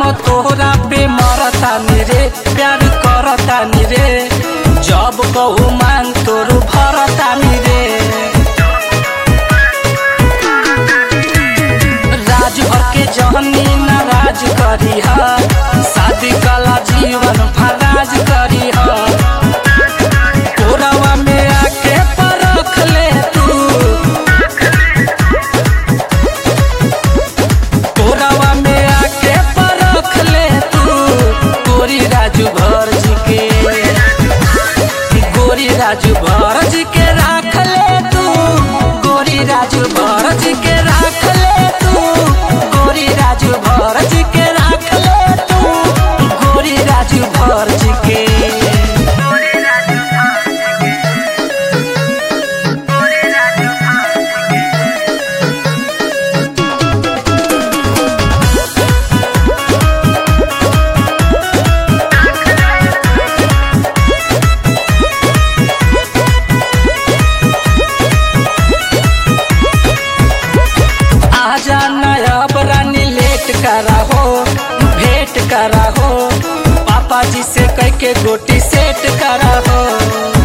तोहरा पे मरतानी रे प्यार करतानी रे जब कहू मांग तोर भरतानी रे राज भर के जहनी नाराज करी हा शादी कला जीवन फराज करी हा कोरवा में आके परख ले तू कोरवा में आके परख ले तू गोरी राजू भर जी के गोरी राजू भर जी के राख ले तू गोरी राजू भर जी के राख ले तू गोरी राजू भर जी के राख ले तू गोरी राजू भर जी के आजा नयब रानी लेट करा हो भेंट करा हो पापा जी से कह के गोटी सेट करा हो